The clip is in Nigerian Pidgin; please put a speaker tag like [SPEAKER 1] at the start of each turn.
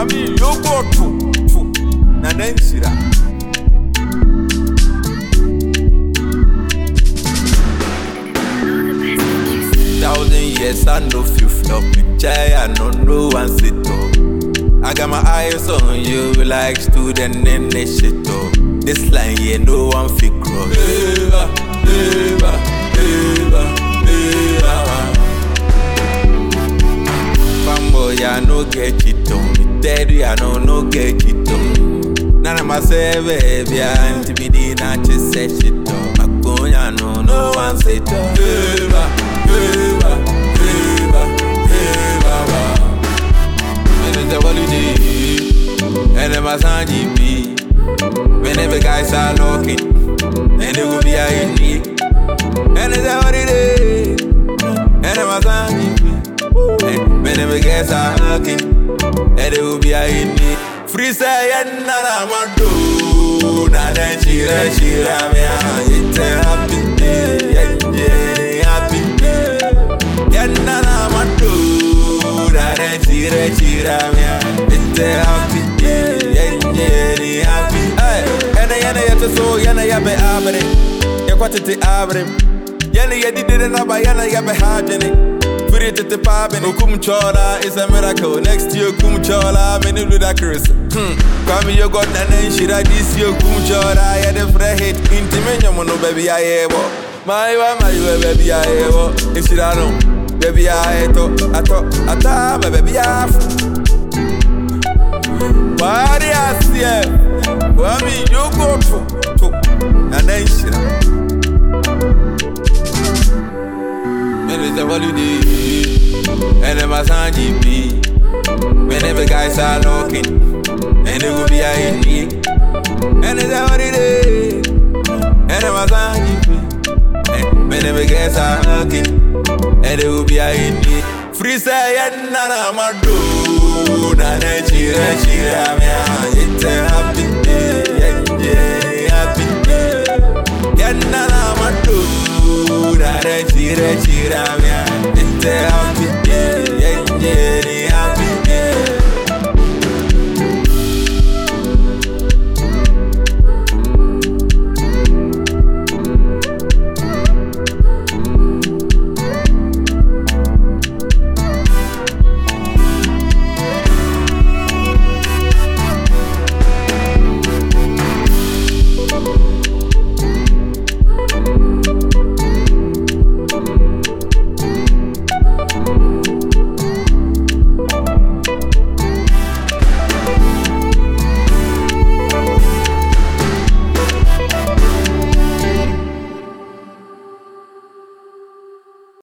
[SPEAKER 1] Mami yoko tu tu na nanchira. Thousand years I know feel flop me chai I know no one sit up. I got my eyes on you like student in the shit up. This line yeah no one fit cross. Eva, Eva, Eva, Eva. Fanboy, I no get it on me. Daddy, I know no get it on. None of my say baby, I'm to be the not to say shit on. My gun, I know no one say to. Eva, Eva, Eva, Eva. When it's a holiday, and then my son GP. Whenever guys are looking, and it will be a indie. And it's a holiday, and then my son GP. And whenever guys are looking, and it will be a indie. Free say, and none of my do. Now then, shira, shira, me, it's a happy day. Yeah, yeah, happy day. Yeah, none of my do. Now then, shira, shira, me, it's a happy day. Yeah, yeah, happy Hey, yana yana yata so yana yabe abre. Ya kwatete abre. Yana yadi dide na ba yana yabe hajene. Free tete pabene. Ukum chola is a miracle. Next year kum chola many ludicrous. Hmm. Kwame yo got na nen shira this year kum chola ya de fre hit. Intimenya mono baby I ebo. My wa my wa baby I ebo. Ishira no. Baby I eto ato ata my baby I. Bari asie Wami yoko to to Na nanshira When it's a holiday And then my son GP Whenever guys are looking And it will be a indie And it's a holiday And then my son GP And whenever guys are looking And it will be a indie Free say and nana my do Nana chira chira me It's a happy day Yeah yeah happy day Yeah nana my do Nana chira chira me It's a happy